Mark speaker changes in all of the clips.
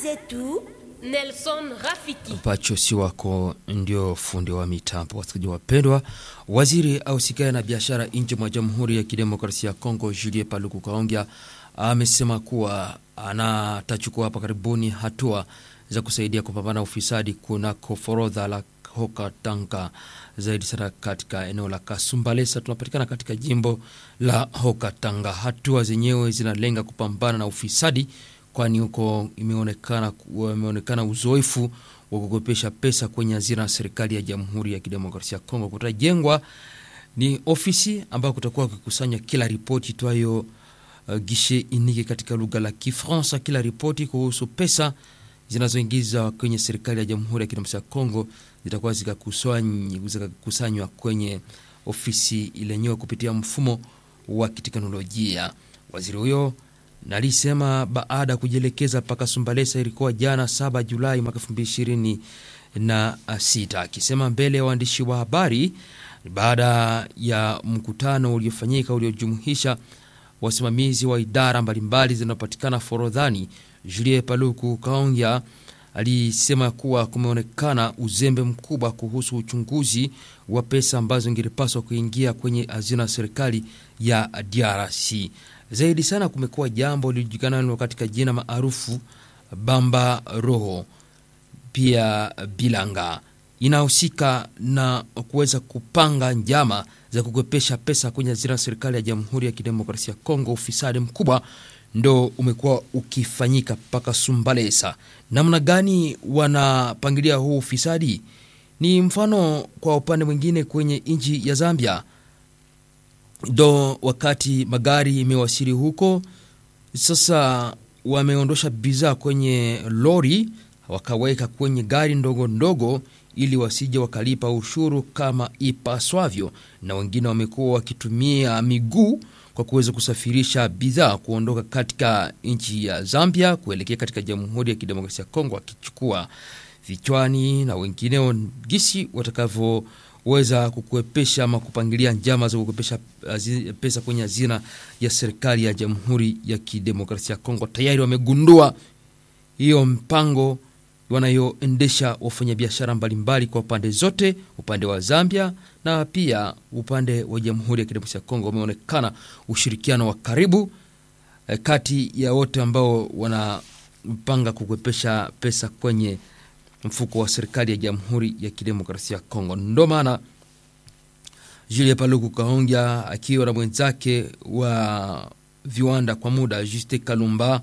Speaker 1: zetu
Speaker 2: Nelson Rafiki.
Speaker 3: Pacho si wako ndio fundi wa mitambo. Wasikilizaji wapendwa, waziri ausikae na biashara nje mwa Jamhuri ya Kidemokrasia ya Kongo Julie Paluku Kaongea amesema kuwa anatachukua hapa karibuni hatua za kusaidia kupambana ufisadi kunako forodha la Hoka Tanga, zaidi sana katika eneo la Kasumbalesa, tunapatikana katika jimbo la Hoka Tanga. Hatua zenyewe zinalenga kupambana na ufisadi kwani huko imeonekana imeonekana uzoefu wa kukopesha pesa kwenye hazina ya serikali ya Jamhuri ya Kidemokrasia ya Kongo. Kutajengwa ni ofisi ambayo kutakuwa kukusanya kila ripoti itwayo uh, gishe inike katika lugha la Kifaransa, kila ripoti kuhusu pesa zinazoingizwa kwenye serikali ya Jamhuri ya Kidemokrasia ya Kongo zitakuwa zikakusanywa kwenye ofisi ilenyewe kupitia mfumo wa kiteknolojia. Waziri huyo nalisema baada ya kujielekeza mpaka Sumbalesa ilikuwa jana 7 Julai mwaka 2026, akisema mbele ya waandishi wa habari baada ya mkutano uliofanyika uliojumuisha wasimamizi wa idara mbalimbali zinazopatikana forodhani. Julie Paluku Kaongya alisema kuwa kumeonekana uzembe mkubwa kuhusu uchunguzi wa pesa ambazo ingepaswa kuingia kwenye hazina ya serikali ya DRC. Zaidi sana kumekuwa jambo lilijulikana katika jina maarufu Bamba Roho, pia Bilanga, inahusika na kuweza kupanga njama za kukwepesha pesa kwenye hazina ya serikali ya Jamhuri ya Kidemokrasia ya Kongo. Ufisadi mkubwa ndo umekuwa ukifanyika mpaka Sumbalesa. Namna gani wanapangilia huu ufisadi? Ni mfano kwa upande mwingine kwenye nchi ya Zambia ndo wakati magari imewasili huko sasa, wameondosha bidhaa kwenye lori wakaweka kwenye gari ndogo ndogo, ili wasije wakalipa ushuru kama ipaswavyo, na wengine wamekuwa wakitumia miguu kwa kuweza kusafirisha bidhaa kuondoka katika nchi ya Zambia kuelekea katika Jamhuri ya Kidemokrasia ya Kongo, wakichukua vichwani na wengineo gisi watakavyo weza kukuepesha ama kupangilia njama za kukuepesha pesa kwenye hazina ya serikali ya Jamhuri ya Kidemokrasia ya Kongo. Tayari wamegundua hiyo mpango wanayoendesha wafanyabiashara mbalimbali kwa pande zote, upande wa Zambia na pia upande wa Jamhuri ya Kidemokrasia ya Kongo. Wameonekana ushirikiano wa karibu eh, kati ya wote ambao wanapanga kukuepesha pesa kwenye mfuko wa serikali ya Jamhuri ya Kidemokrasia ya Kongo. Ndo maana Julie Paluku Kahongya akiwa na mwenzake wa viwanda kwa muda Juste Kalumba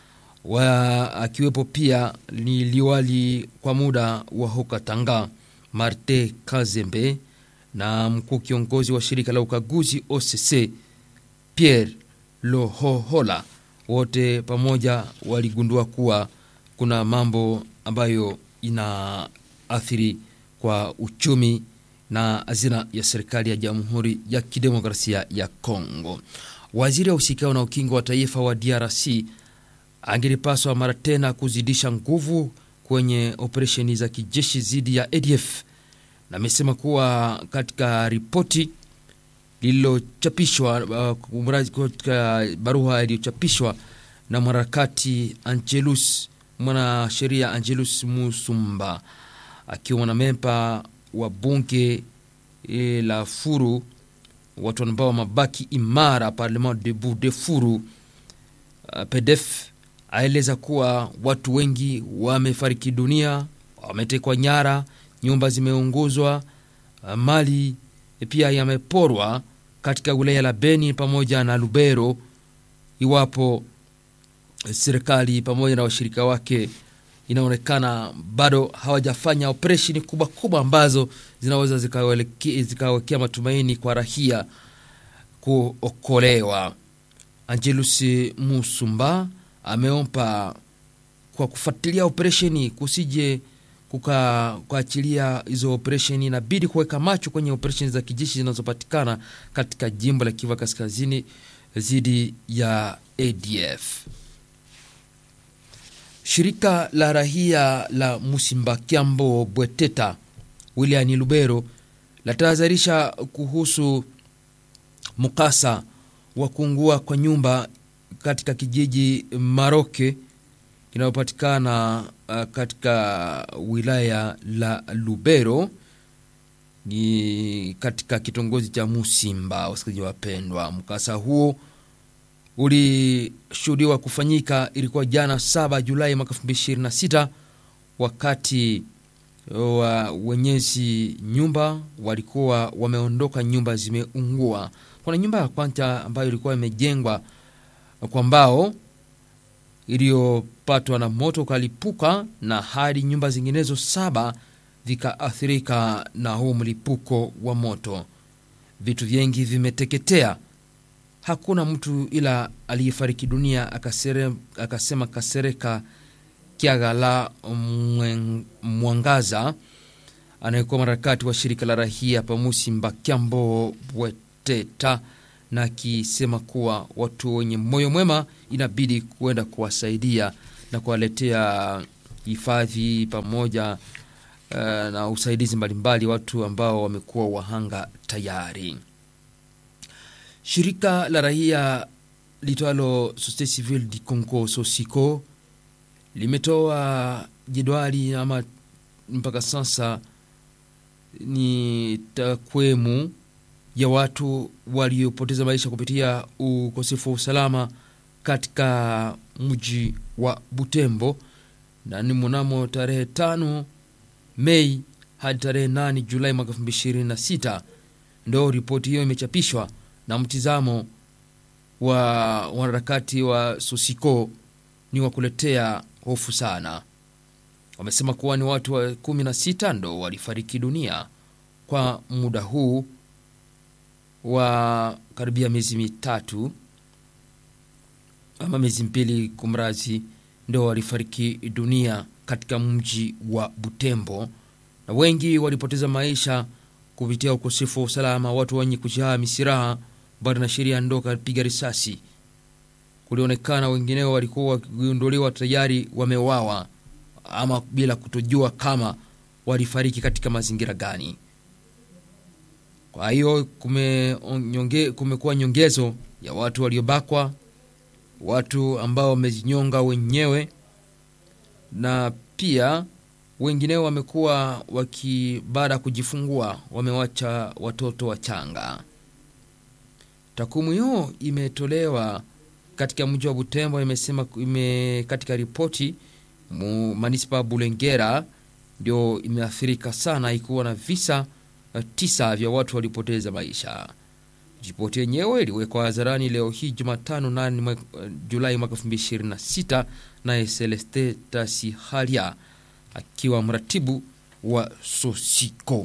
Speaker 3: wa akiwepo pia ni liwali kwa muda wa Hoka Tanga Marte Kazembe na mkuu kiongozi wa shirika la ukaguzi OCC Pierre Lohohola, wote pamoja waligundua kuwa kuna mambo ambayo inaathiri kwa uchumi na hazina ya serikali ya Jamhuri ya Kidemokrasia ya Kongo. Waziri wa usikao na ukingo wa taifa wa DRC angelipaswa mara tena kuzidisha nguvu kwenye operesheni za kijeshi dhidi ya ADF, na amesema kuwa katika ripoti lililochapishwa uh, katika barua iliyochapishwa na mwanaharakati Angelus mwanasheria Angelus Musumba akiwa mwanamemba wa bunge e, la Furu, watu ambao mabaki imara Parlement Debout de Furu uh, PDF aeleza kuwa watu wengi wamefariki dunia, wametekwa nyara, nyumba zimeunguzwa, uh, mali pia yameporwa katika wilaya la Beni pamoja na Lubero, iwapo serikali pamoja na washirika wake inaonekana bado hawajafanya operesheni kubwa kubwa ambazo zinaweza zikawekea matumaini kwa rahia kuokolewa. Angelus Musumba ameomba kwa kufuatilia operesheni kusije kukaachilia hizo operesheni, inabidi kuweka macho kwenye operesheni za kijeshi zinazopatikana katika jimbo la Kivu Kaskazini dhidi ya ADF. Shirika la rahia la Musimba Kiambo Bweteta wilayani Lubero latahadharisha kuhusu mkasa wa kuungua kwa nyumba katika kijiji Maroke inayopatikana uh, katika wilaya la Lubero ni katika kitongoji cha Musimba. Wasikilizaji wapendwa, mkasa huo ulishuhudiwa kufanyika, ilikuwa jana 7 Julai mwaka 2026 wakati wa wenyezi nyumba walikuwa wameondoka, nyumba zimeungua. Kuna nyumba ya kwanza ambayo ilikuwa imejengwa kwa mbao iliyopatwa na moto ukalipuka, na hadi nyumba zinginezo saba vikaathirika na huu mlipuko wa moto. Vitu vingi vimeteketea, hakuna mtu ila aliyefariki dunia, akasere, akasema Kasereka Kiagala Mwangaza anayekuwa mharakati wa shirika la rahia Pamusimba Kyambo Bweteta, na akisema kuwa watu wenye moyo mwema inabidi kuenda kuwasaidia na kuwaletea hifadhi pamoja uh, na usaidizi mbalimbali watu ambao wamekuwa wahanga tayari. Shirika la rahia litwalo Societe Civile du Congo Sosiko limetoa jedwali ama mpaka sasa ni takwimu ya watu waliopoteza maisha kupitia ukosefu wa usalama katika mji wa Butembo, na ni mnamo tarehe tano Mei hadi tarehe 8 Julai mwaka 2026 ndo ripoti hiyo imechapishwa na mtizamo wa wanaharakati wa Sosiko ni wa kuletea hofu sana. Wamesema kuwa ni watu wa 16 ndo walifariki dunia kwa muda huu wa karibia miezi mitatu ama miezi mbili, kumrazi, ndo walifariki dunia katika mji wa Butembo, na wengi walipoteza maisha kupitia ukosefu wa usalama. Watu wenye kujaa misiraha bado na sheria ndo kapiga risasi. Kulionekana wengineo walikuwa wakigunduliwa tayari wamewawa ama bila kutojua kama walifariki katika mazingira gani. Kwa hiyo kumekuwa kume nyongezo ya watu waliobakwa, watu ambao wamejinyonga wenyewe, na pia wengineo wamekuwa waki baada ya kujifungua wamewacha watoto wachanga. Takwimu hiyo imetolewa katika mji wa Butembo, imesema ime, katika ripoti manispa Bulengera ndio imeathirika sana, ikiwa na visa tisa vya watu walipoteza maisha. Ripoti yenyewe iliwekwa hadharani leo hii Jumatano 8 Julai mwaka 2026 naye Celeste Tasihalia akiwa mratibu wa Sosiko.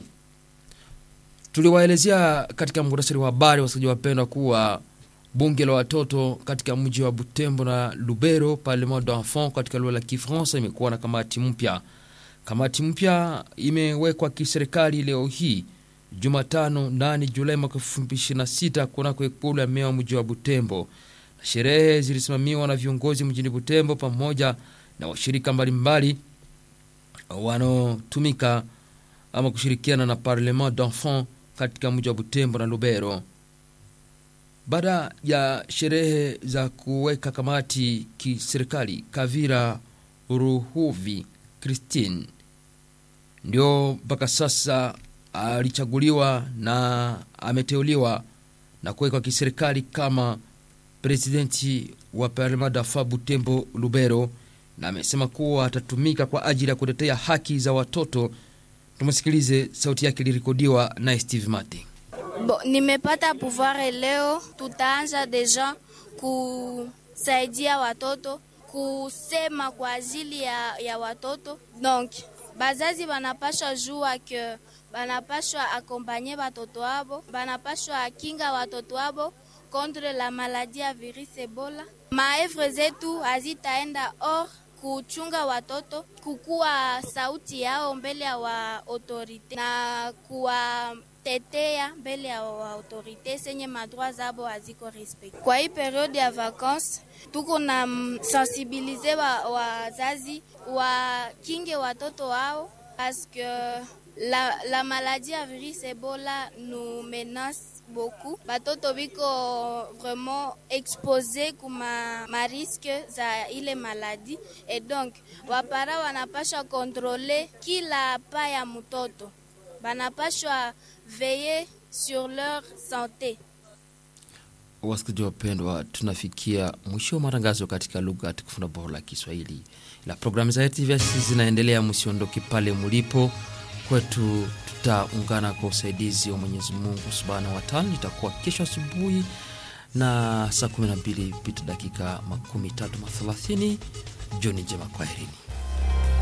Speaker 3: Tuliwaelezea katika muhtasari wa habari, wasikilizaji wapendwa, kuwa bunge la watoto katika mji wa Butembo na Lubero, Parlement d'enfant katika lugha la Kifaransa, imekuwa na kamati mpya. Kamati mpya imewekwa kiserikali leo hii Jumatano 8 Julai mwaka 2026 kunako ikulu ya meya wa mji wa Butembo, na sherehe zilisimamiwa na viongozi mjini Butembo pamoja na washirika mbalimbali wanaotumika ama kushirikiana na Parlement d'enfant katika mji wa Butembo na Lubero. Baada ya sherehe za kuweka kamati kiserikali, Kavira Ruhuvi Christine ndio mpaka sasa alichaguliwa na ameteuliwa na kuwekwa kiserikali kama presidenti wa Parlement d'enfant Butembo Lubero, na amesema kuwa atatumika kwa ajili ya kutetea haki za watoto. Tumsikilize, sauti yake ilirekodiwa na Steve Mate.
Speaker 1: Bo, nimepata pouvoir leo, tutaanza deja kusaidia watoto kusema kwa ajili ya, ya watoto donc bazazi banapashwa jua ke banapashwa akompanye watoto abo, banapashwa akinga watoto abo contre la maladie ya virus Ebola. Maevre zetu hazitaenda or kuchunga watoto, kukuwa sauti yao mbele ya wa autorite na kuwa tetea mbele ya autorite senye madroit zabo haziko respect. Kwa hii periode ya vacances tuko na sensibilize wazazi wa wakinge watoto wao parce que la, la maladie ya virus Ebola nous menace beaucoup batoto biko vraiment expose kuma mariske za ile maladi et donc wapara wanapashwa kontrole kila pa ya mtoto banapashwa veye sur leur sante
Speaker 3: Wasikilizaji wapendwa, tunafikia mwisho wa matangazo katika lugha tukufu na bora la Kiswahili. La programu za TVS zinaendelea, msiondoke pale mlipo. Kwetu tutaungana kwa usaidizi wa Mwenyezi Mungu subhanahu wa taala. Itakuwa kesho asubuhi na saa 12 pita dakika makumi tatu na thelathini. Jioni njema, kwaherini.